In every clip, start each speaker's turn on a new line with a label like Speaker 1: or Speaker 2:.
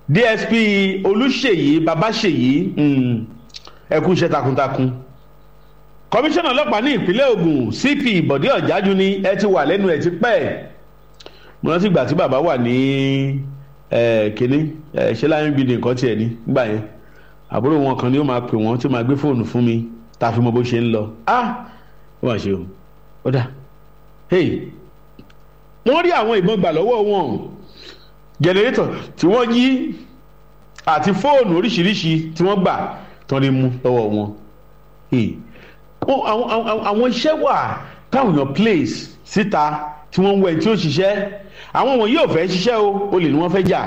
Speaker 1: dsp olùṣèyí babáṣèyí ẹ kú iṣẹ́ takuntakun kọmíṣánná ọlọ́pàá ní ìpínlẹ̀ Ògùn cp bọ̀dé ọ̀jájú ni ẹ ti wà lẹ́nu ẹ̀ ti pẹ́ mo rántí ìgbà tí bàbá wà ní kínní ṣé láyé ń bi nǹkan tiẹ̀ ní gbà yẹn àbúrò wọn kan ni ó máa pè wọ́n tí ó máa gbé fóònù fún mi tá a fi mọ bó ṣe ń lọ ah ó mà ṣe o ó dà hey wọ́n rí àwọn ìbọn gbà lọ́wọ́ wọn jẹnẹrétọ̀ tí wọ́n yí àti fóònù oríṣiríṣi tí wọ́n gbà tán ní mú lọ́wọ́ wọn àwọn iṣẹ́ wà táwọn èèyàn place síta tí wọ́n ń wẹ̀ tí ó ṣiṣẹ́ àwọn wọn yóò fẹ́ ṣiṣẹ́ o olè ni wọ́n fẹ́ jà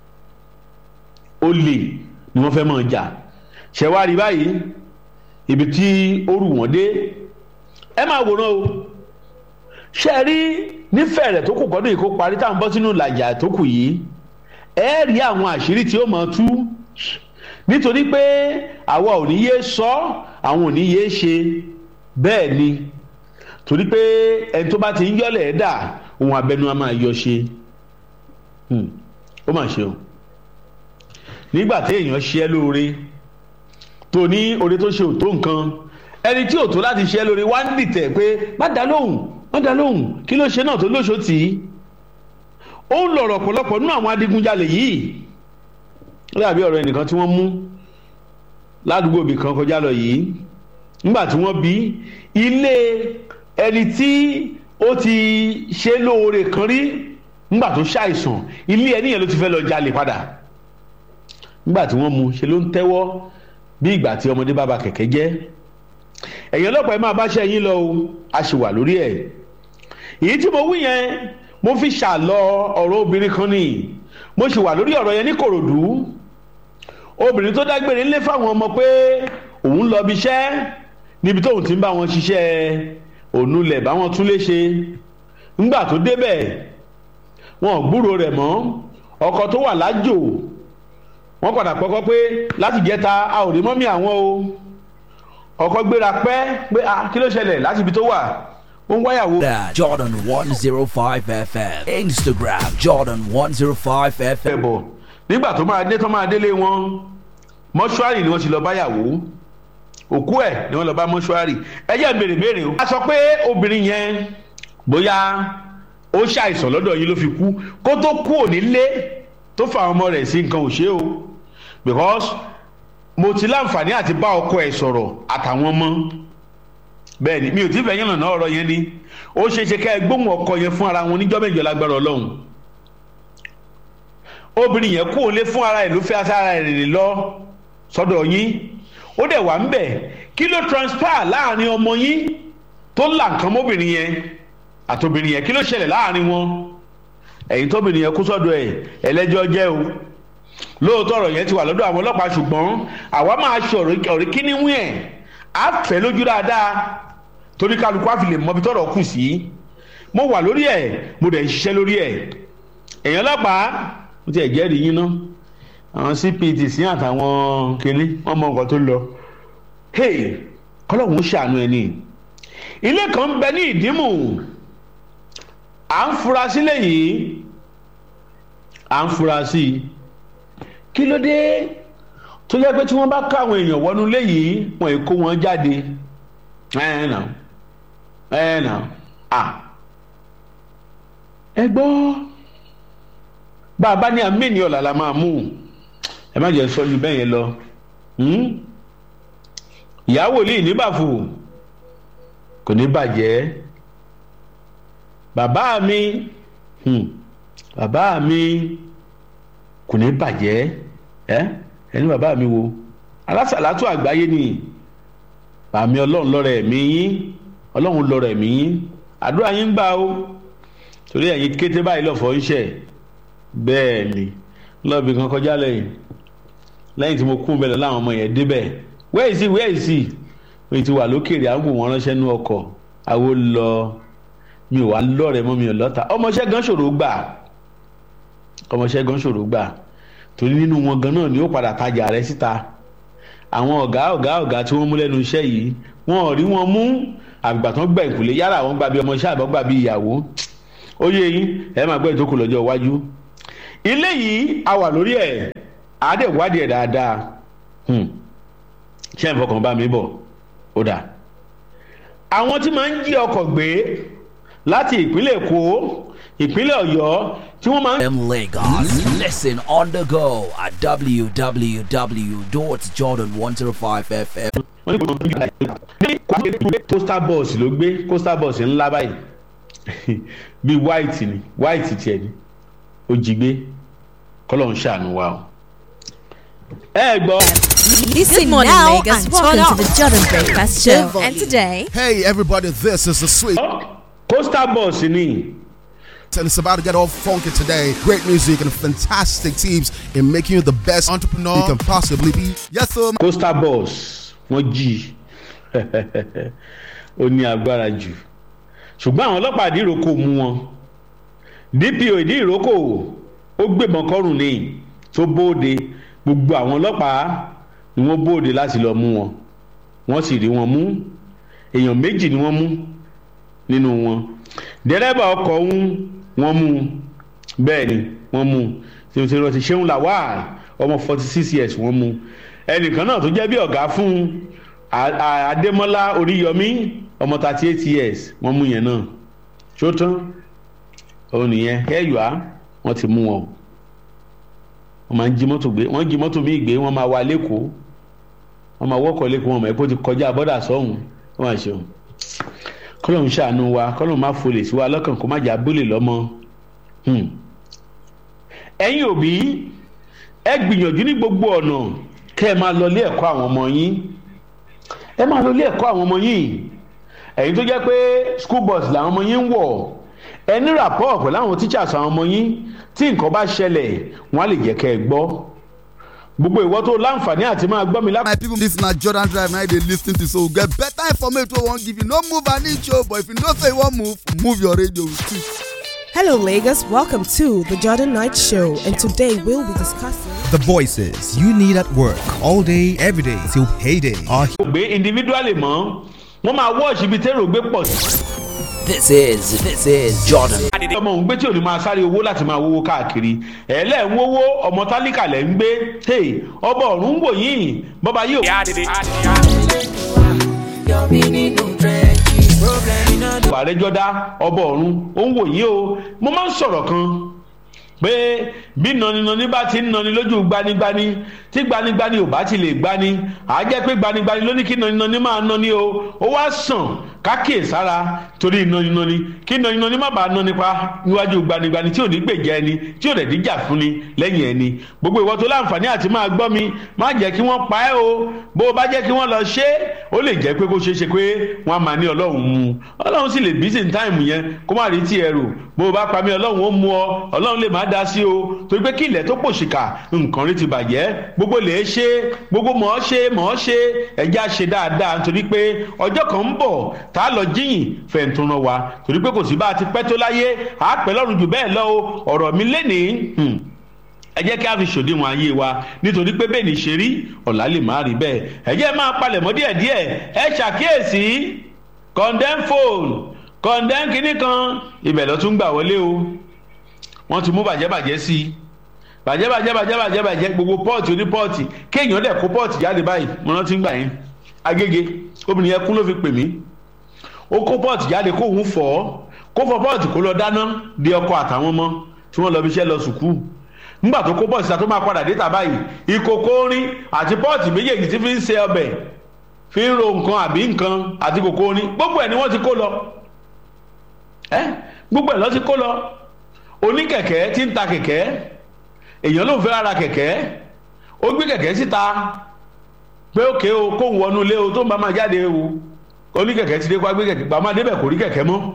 Speaker 1: olè ni wọ́n fẹ́ mọ̀ jà ṣẹ̀wárí báyìí ibi tí ó rù wọ́n dé ẹ máa wòran o ṣe rí nífẹ̀ẹ́ rẹ̀ tó kù kọ́dún yìí kó parí táwọn bọ́ sínú làjà tó kù yìí ẹ rí àwọn àṣírí tí ó máa tú nítorí pé àwa ò ní yé sọ àwọn ò ní yé ṣe bẹ́ẹ̀ ni torí pé ẹni tó bá ti ń yọ́lẹ̀ ẹ̀ dà ohun abẹnú a máa yọ ṣe ó mà ṣe o nígbà tí èèyàn ṣe ẹ́ lóore tó ní oore tó ṣe ò tó nǹkan ẹni tí ò tó láti ṣe ẹ́ lóore wá ń dìtẹ̀ pé má dá lóhùn má dá lóhùn kí ló ṣe náà tó lóṣò tì í ó ń lọ̀rọ̀ ọ̀pọ̀lọpọ̀ nínú àwọn adigunjalè yìí ó dàbí ọ̀rọ̀ ẹnìkan tí wọ́n mú ládùúgbò ibì kan kọjá lọ yìí nígbà tí wọ́n bí ilé ẹni tí ó ti ṣe lóore kan rí nígbà tó ṣàìsàn ilé ẹni yẹn ló ti fẹ́ lọ jalè padà nígbà tí wọ́n mú ṣe ló ń tẹ́wọ́ bí ìgbà tí ọmọdé bá ba kẹ̀kẹ́ jẹ́ ẹ̀yin ọlọ́pàá ẹ máa bá ṣe yín lọ o a ṣì wà lórí ẹ̀ èyí tí mo wí yẹn mo fi ṣàlọ ọ̀rọ̀ obìnrin kan ni mo ṣì wà lórí ọ̀rọ̀ yẹn ní Kòròdú obìnrin tó dágbére ńlé fáwọn ọmọ pé òun lọ bí iṣẹ́ níbi tóun ti ń bá wọn ṣiṣẹ́ ònulẹ̀ báwọn tún lè ṣe ńgbà tó débẹ̀ wọn ò gbúrò rẹ̀ mọ́ ọkọ tó wà lájò wọ́n padà pọ́kọ́ pé láti jẹ́ta a ò rí mọ́mí àwọn o ọkọ gbéra pẹ́ pé a kí ló ṣẹlẹ̀ láti ibi tó wà ó ń wáyàwó.
Speaker 2: Jordan one zero five FM Instagram Jordan one zero five FM.
Speaker 1: ẹ̀bọ̀ nígbà tó máa dé tó máa délé wọn mọ́ṣúárì ni wọ́n ti lọ báyàwó òkú ẹ̀ ni wọ́n lọ bá mọ́ṣúárì ẹ jẹ́ béèrè béèrè o. a sọ pé obìnrin yẹn bóyá ó ṣàìsàn lọ́dọ̀ yín ló fi kú kó tó kú òní lé tó fa ọmọ rẹ̀ sí nǹkan ò ṣe o because mo ti láǹfààní àti bá ọkọ ẹ̀ sọ̀rọ̀ àtàwọn ọmọ bẹ́ẹ̀ ni mi ò tí fẹ́ yẹn lọ́nà ọ̀rọ̀ yẹn ni ó ṣeé ṣe ká ẹ gbóhùn ọkọ yẹn fún ara wọn níjọ́ mẹ́jọ lágbára ọlọ́run obìnrin yẹn kú òun lé fún ara ẹ̀ ló fẹ́ ara ẹ̀ rìn lọ sọ́dọ̀ yín ó dẹ̀ wà ń bẹ̀ kí ló transpire láàrin ọmọ yín tó là nǹkan mọ́bìnrin yẹn àtòbìnrin yẹn kí ló ṣẹlẹ̀ láàrin wọn ẹ̀yin tóbìnrin yẹn kú sọ́dọ̀ ẹ̀ ẹlẹ́jọ́ jẹ́ o lóòótọ́ ọ̀rọ̀ yẹn ti wà lọ́dọ̀ àwọn ọlọ́pàá ṣùgbọ́n àwa máa ṣe ọ̀rẹ́ kíní wí ẹ̀ á fẹ́ lójú dáadáa torí kálukú á fi lè mọbi tọ́rọ̀ kù sí mo wà lórí ẹ̀ mo dẹ̀ ń ṣiṣẹ́ lórí ẹ̀ èèyàn ọlọ́pàá mo ti ẹ̀ jẹ́rìí yín ná àwọn cpt sí àtàwọn kíní wọ́n mọ nǹkan tó lọ hey kọ́lọ́hún ṣàánú ẹni ilé kan ń bẹ ní ìdímù à ń fura sílẹ̀ yìí à ń fura sí i kí ló dé tó jẹ́ pé tí wọ́n bá ká àwọn èèyàn wọnú ilé yìí wọ́n èkó wọn jáde ẹ̀ nà ẹ̀ nà à ẹ gbọ́ bá a bá ní amíní ọ̀la la máa mú ẹ má jẹ́ sọ ju bẹ́ẹ̀ yẹn lọ ìyá wòlíì níbàfò kò ní bàjẹ́ bàbá mi bàbá mi kò ní bàjẹ́ ẹ ẹni bàbá mi wo alásàlátù àgbáyé ni bàmí ọlọ́run lọ́rọ̀ ẹ̀mí yín ọlọ́run lọ́rọ̀ ẹ̀mí yín àdúrà yín gbà o torí ẹ̀yin kété báyìí lọ́fọ̀ ń ṣẹ̀ bẹ́ẹ̀ ni lọ́ọ̀bì kan kọjá lẹ́yìn lẹ́yìn tí mo kún bẹ́ẹ̀ láwọn ọmọ yẹn débẹ̀ wẹ́ẹ̀ sí wẹ́ẹ̀ sí mi ti wà lókèrè àwọn òun ránṣẹ́ nú ọkọ̀ àwo lọ mi ò wá lọ́rẹ̀ mọ́ mi ò lọ́ta ọmọọṣẹ́ gan ṣòro gbà ọmọọṣẹ́ gan ṣòro gbà torí nínú wọn gan náà ni ó padà tajà rẹ síta àwọn ọ̀gá ọ̀gá ọ̀gá tí wọ́n mú lẹ́nu iṣẹ́ yìí wọn ò rí wọn mú àgbà tán gbà ìkùlé yàrá àwọn gbà bí ọmọọṣẹ́ àbọ̀ gbà bí ìyàwó ó yé yín ẹ máa gbọ́ ìtókù lọ́jọ́ iwájú ilé yìí a wà lórí ẹ̀ àádẹ́ wádìí ẹ̀ dáadáa Hmm. ṣé ẹ̀ ń fọkàn bá mi bọ̀ ó dà àwọn tí máa ń jí ọkọ̀ gbé láti ìpínlẹ̀ èkó ìpínlẹ̀ ọ̀yọ́ tí wọ́n máa ń
Speaker 2: In Lagos, listen on the go at www.jordan105fm.
Speaker 1: wọ́n ní kò tó ń gbé ní coastal bus ló gbé coastal bus ńlá báyìí bíi white ni white tiẹ̀ ni ó jí gbé kọ́lọ̀ ń ṣàánú wa o. ẹ gbọ́
Speaker 3: Listen
Speaker 4: Good morning,
Speaker 3: now
Speaker 4: Lagos.
Speaker 3: and
Speaker 4: Welcome
Speaker 3: turn
Speaker 4: to the
Speaker 3: up.
Speaker 4: Jordan Breakfast
Speaker 3: The
Speaker 4: Show.
Speaker 3: volume.
Speaker 4: And today,
Speaker 5: Hey everybody, this is the sweet
Speaker 1: coastal bus ni
Speaker 5: and it's about to get all funky today. Great music and fantastic teams in making you the best entrepreneur you can possibly be. Yes, sir.
Speaker 1: coastal bus wọ́n jí ó ní agbára jù ṣùgbọ́n àwọn ọlọ́pàá ìdíròkò mú wọn dpo ìdíròkò ó gbébọn kọrùn ní tó bóde gbogbo àwọn ọlọ́pàá ni wọ́n bóde láti lọ mú wọn wọ́n sì rí wọn mú èèyàn méjì ni wọ́n mú nínú wọn dẹ́rẹ́bà ọkọ̀ ọ̀hún wọ́n mú bẹ́ẹ̀ ni wọ́n mú tí wọ́n ti ṣeun lawal ọmọ forty six years wọ́n mú ẹnìkan náà tó jẹ́ bí ọ̀gá fún A- A- adémọ́lá oríyọmí ọmọ thirty eight years wọ́n mú yẹn náà ṣó tán òun nìyẹn ẹ̀yọ́ wọ́n ti mú wọn o wọ́n máa ń jí mọ́tò gbé wọ́n jí mọ́tò míì gbé wọ́n máa wá lẹ́kọ̀ọ́ wọ́n máa wọ́kọ̀ lẹ́kọ̀ọ́ wọn mọ̀ ẹ́ kó ti kọjá bọ́dà sọ́hùn wọ́n máa ṣeun kọ́lọ́hún ṣàánú wa kọ́lọ́hún má folè sí wa lọ́kàn kó má jà bólè lọ́mọ. Hmm. ẹ̀yin òbí ẹ gbìyànjú ní gbogbo ọ̀nà kẹ́ ẹ máa lọ ilé ẹ̀kọ́ àwọn ọmọ yín ẹ máa lọ ilé ẹ̀kọ́ àwọn ọmọ yín ẹ̀yin tó jẹ́ pé school bus làwọn ọmọ yín ń wọ̀ ẹ ní rapport pẹ̀lú àwọn teachers àwọn ọmọ yín tí nǹkan bá ṣẹlẹ̀ wọ́n á lè jẹ́ kẹ́ ẹ gbọ́ gbogbo ìwọ tó láǹfààní àti máa gbọ́ mi lápá.
Speaker 5: My people, this na Jordan Drive now they lis ten to so we get better information wey wan give you. No move an inch o, but if you know say you wan move, move your radio too.
Speaker 6: Hello, Lagos. Welcome to the Jordan Night Show, and today we'll be discussing.
Speaker 7: The voices you need at work all day, every day till payday are
Speaker 1: gbé individually mọ́ wọ́n máa wọ́ọ̀ṣì ibi tẹ́rọ gbé pọ̀ sí.
Speaker 2: This is, this is Jordan.
Speaker 1: ọmọ òun gbé tí ò ní máa sáré owó láti máa wówó káàkiri ẹ̀ẹ́lẹ̀ ń wówó ọmọ tálíkà lẹ̀ ń gbé hey, ọba ọ̀run ń wò yín bọ́ba yóò. àrẹjọdá ọba ọ̀run ó ń wò yín o mo máa ń sọ̀rọ̀ kan pé bí naninani bá ti ń nani lójú gbanigbani tí gbanigbani ò bá ti lè gbani àá jẹ́ pé gbanigbani ló ní kí naninani máa nani o ó wá sàn kákìí sára torí naninani kí naninani má bàa nani pa níwájú gbanigbani tí ò ní gbèjà ẹni tí ò dẹ̀ díjà fún ni lẹ́yìn ẹni gbogbo ìwọ tó láǹfààní àti máa gbọ́ mi má jẹ́ kí wọ́n pa ẹ́ o bó o bá jẹ́ kí wọ́n lọ ṣe é ó lè jẹ́ pé kó ṣeé ṣe pé wọ́n á máa ní ọlọ́run mu ọlọ́run sì lè bí sí táìmù yẹn kó má rí tí ẹ rò bó o bá pa mí ọlọ́run ó mú ọ ọlọ́run lè má dá sí o torí pé kí ilẹ̀ tó pòṣìkà nǹkan rí ti bàjẹ́ gbogbo lè ṣe gbogbo mọ̀ ọ́ ṣe mọ̀ ọ́ ṣe ẹ̀jẹ̀ á ṣe dáadáa nítorí pé ọjọ́ kan ń bọ̀ tá a lọ jíyìn fẹ̀ǹtúnra wa torí pé kò sí bá a ti pẹ́ tó láyé àá pẹ́ lọ́run jù bẹ́ẹ̀ lọ o ọ̀rọ̀ mi lénìí hmm, ẹ jẹ́ kí a fi ṣòdiwọ̀n ayé wa nítorí pé bẹ́ẹ̀ ni ṣe rí ọ̀la lè má rí bẹ́ẹ̀ ẹ jẹ́ máa palẹ̀ mọ́ díẹ̀díẹ̀ ẹ ṣàkíyèsí condemn phone condemn kinní kan ibẹ̀ lọ tún gbà wọlé o wọ́n ti mú bàjẹ́bàjẹ́ sí i bàjẹ́bàjẹ́ bàjẹ́bàjẹ́ bàjẹ́ gbogbo pọ́ọ̀tì oní pọ́ọ̀tì kéèyàn dẹ̀ kó pọ́ọ̀tì jáde báyìí mo rántí gbà yín agége obìnrin yẹn kún ló fi pè mí ó kó pọ́ọ̀tì jáde kó òun fọ̀ ọ́ kó fọ pọ́ọ̀tì kó lọ dáná di ọkọ àtàwọn ọmọ tí wọ́n lọ fi iṣẹ́ lọ sùkúù nígbà tó kó pọ́ọ̀tì tó máa padà dé tàbá yìí ìkòkò orin àti pọ́ọ̀tì méjèèjì tí fi ń ṣe ọbẹ̀ fi ń ro nǹkan àbí nǹkan àti kòkò orin gbogbo ẹ̀ ni wọ́n ti kó lọ ẹ́ gbogbo ẹ̀ lọ́ ti kó lọ oníkẹ̀kẹ́ tí ń ta kẹ̀kẹ́ èèyàn ló ń fẹ́ ra kẹ̀kẹ́ ó gbé kẹ̀kẹ́ síta pé òkè o kóun wọnú ilé o tó ń bá máa jáde o oníkẹ̀kẹ́ ti dé kó gbé kẹ̀kẹ́ gbàmọ́ adébẹ̀ kò rí kẹ̀kẹ́ mọ́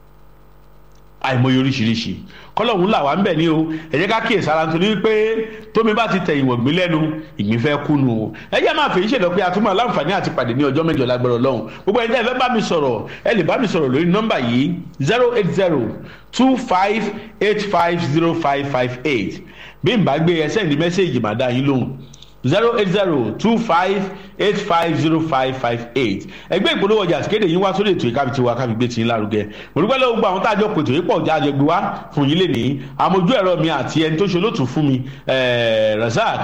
Speaker 1: àìmọye oríṣiríṣi kọlọ́hún là wá ń bẹ̀ ní o ẹ jẹ́ ká kíyè sára nítorí pé tómi bá ti tẹ̀ ìwọ̀n gbé lẹ́nu ìgbín fẹ́ kúnu o ẹ jẹ́ máa fèyí ṣèlọ pé a tún máa láǹfààní àti pàdé ní ọjọ́ mẹ́jọ lágbára ọlọ́run gbogbo ẹni tí ẹ fẹ́ bá mi sọ̀rọ̀ ẹ lè bá mi sọ̀rọ̀ lórí nọ́mbà yìí zero eight zero two five eight five zero five five eight bí n bá gbé ẹ sẹ́ndí mẹ́sẹ̀gì màá dá yín lóhùn zero eight zero two five eight five zero five five eight ẹgbẹ́ ìpolówó ọjà àti kéde yín wá sórí ètò ìkábi tiwa kábi gbé tiyín lárugẹ mo dúpẹ́ lọ́wọ́ gbogbo àwọn tá a jọ pètò yìí pọ̀ ọjà àjẹgbé wá fún yín lè ní àmójú ẹ̀rọ mi àti ẹni tó ṣe olóòtú fún mi Razak